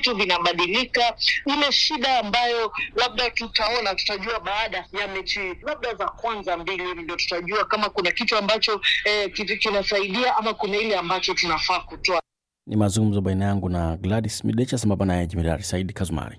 vitu vinabadilika. Ile shida ambayo labda tutaona, tutajua baada ya mechi labda za kwanza mbili hivi, ndio tutajua kama kuna kitu ambacho eh, kitu kinasaidia ama kuna ile ambacho tunafaa kutoa. Ni mazungumzo baina yangu na Gladys Midecha sambamba naye Jemedari Saidi Kazumari.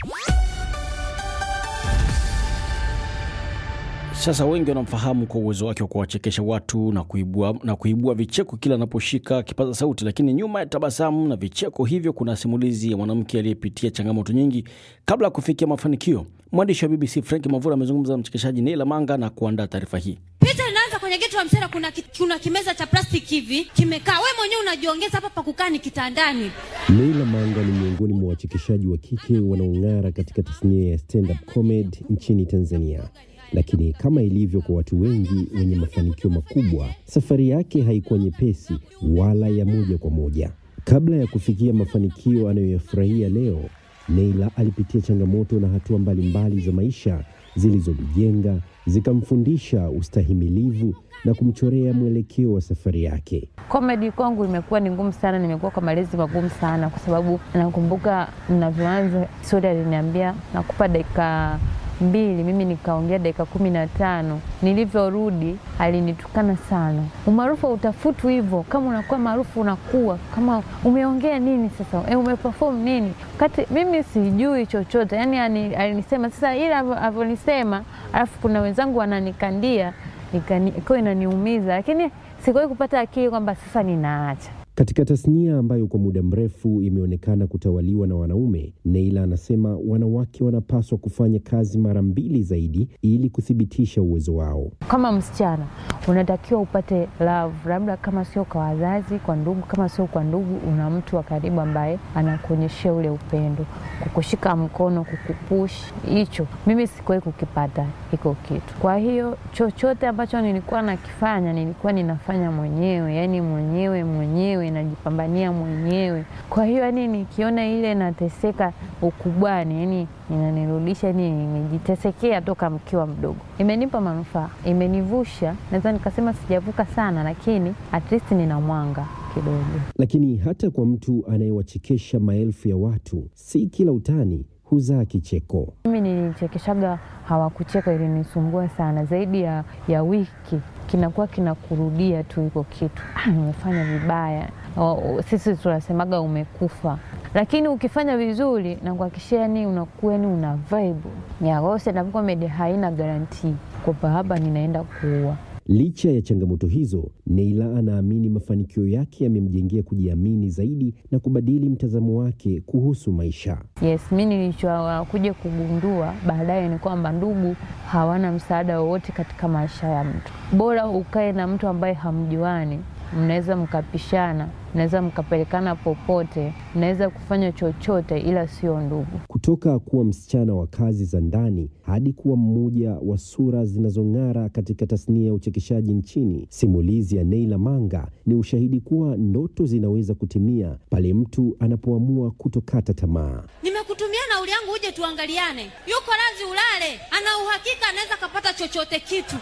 Sasa wengi wanamfahamu kwa uwezo wake wa kuwachekesha watu na kuibua, na kuibua vicheko kila anaposhika kipaza sauti, lakini nyuma ya tabasamu na vicheko hivyo kuna simulizi ya mwanamke aliyepitia changamoto nyingi kabla ya kufikia mafanikio. Mwandishi wa BBC Frank Mavura amezungumza na mchekeshaji Neila Manga na kuandaa taarifa hii. Picha inaanza kwenye geto la msera, kuna, ki- kuna kimeza cha plastiki hivi kimekaa, we mwenyewe unajiongeza hapa pa kukaa ni kitandani. Neila Manga ni miongoni mwa wachekeshaji wa kike wanaong'ara katika tasnia ya stand-up comedy nchini Tanzania. Lakini kama ilivyo kwa watu wengi wenye mafanikio makubwa, safari yake haikuwa nyepesi wala ya moja kwa moja. Kabla ya kufikia mafanikio anayoyafurahia leo, Neila alipitia changamoto na hatua mbalimbali za maisha zilizomjenga, zikamfundisha ustahimilivu na kumchorea mwelekeo wa safari yake. Comedy kwangu imekuwa ni ngumu sana, nimekuwa kwa malezi magumu sana, kwa sababu nakumbuka ninavyoanza, Sudi aliniambia nakupa dakika mbili, mimi nikaongea dakika kumi na tano. Nilivyorudi alinitukana sana. Umaarufu hautafutwi hivyo, kama unakuwa maarufu unakuwa kama umeongea nini sasa, e, umeperform nini, wakati mimi sijui chochote. Yani ani- alinisema sasa, ila avyonisema, alafu kuna wenzangu wananikandia ikani- ikawa inaniumiza, lakini sikuwahi kupata akili kwamba sasa ninaacha. Katika tasnia ambayo kwa muda mrefu imeonekana kutawaliwa na wanaume, Neila anasema wanawake wanapaswa kufanya kazi mara mbili zaidi ili kuthibitisha uwezo wao. Kama msichana unatakiwa upate love, labda kama sio kwa wazazi, kwa ndugu. Kama sio kwa ndugu, una mtu wa karibu ambaye anakuonyeshea ule upendo, kukushika mkono, kukupush. Hicho mimi sikuwahi kukipata hiko kitu. Kwa hiyo chochote ambacho nilikuwa nakifanya nilikuwa ninafanya mwenyewe, yani mwenyewe mwenyewe, najipambania mwenyewe. Kwa hiyo yani nikiona ile nateseka ukubwani, yani inanirudisha, yani nimejitesekea toka mkiwa mdogo. Imenipa manufaa, imenivusha. Naweza nikasema sijavuka sana, lakini at least nina mwanga kidogo. Lakini hata kwa mtu anayewachekesha maelfu ya watu, si kila utani huzaa kicheko. Mimi nilichekeshaga hawakucheka, ilinisumbua sana. Zaidi ya, ya wiki kinakuwa kinakurudia tu hiko kitu, ah, nimefanya vibaya. O, o, sisi tunasemaga umekufa, lakini ukifanya vizuri na kuhakikishia, yani unakuwa yani una vibe ya kwa hiyo stand-up comedy haina garantii kwamba hapa ninaenda kuua. Licha ya changamoto hizo, Neila anaamini mafanikio yake yamemjengea kujiamini zaidi na kubadili mtazamo wake kuhusu maisha. Yes, mi nilichokuja kugundua baadaye ni kwamba ndugu hawana msaada wowote katika maisha ya mtu. Bora ukae na mtu ambaye hamjuani, mnaweza mkapishana, mnaweza mkapelekana popote, mnaweza kufanya chochote, ila sio ndugu. Kutoka kuwa msichana wa kazi za ndani hadi kuwa mmoja wa sura zinazong'ara katika tasnia ya uchekeshaji nchini, simulizi ya Neila Manga ni ushahidi kuwa ndoto zinaweza kutimia pale mtu anapoamua kutokata tamaa. Nimekutumia nauli yangu uje tuangaliane. Yuko razi ulale, ana uhakika anaweza kapata chochote kitu.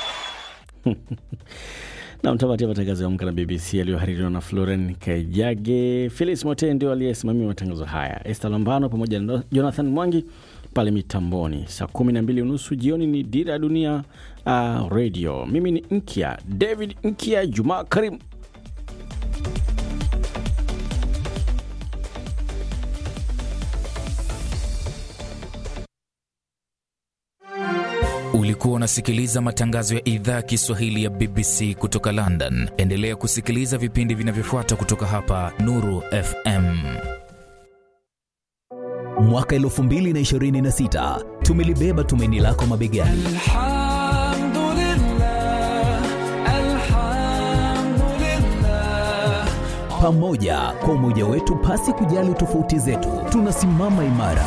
na mtapatia matangazo ya Amka na BBC yaliyohaririwa na Floren Kaijage. Felix Mote ndio aliyesimamia matangazo haya, Esther Lambano pamoja na Jonathan Mwangi pale mitamboni. Saa kumi na mbili unusu jioni ni Dira ya Dunia uh, Radio. Mimi ni Nkia David Nkia Jumaa Karim. Ulikuwa unasikiliza matangazo ya idhaa ya Kiswahili ya BBC kutoka London. Endelea kusikiliza vipindi vinavyofuata kutoka hapa Nuru FM. Mwaka 2026 tumelibeba tumaini lako mabegani. Pamoja kwa umoja wetu, pasi kujali tofauti zetu, tunasimama imara.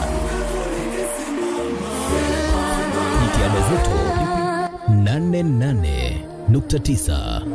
Jitihada zetu 88.9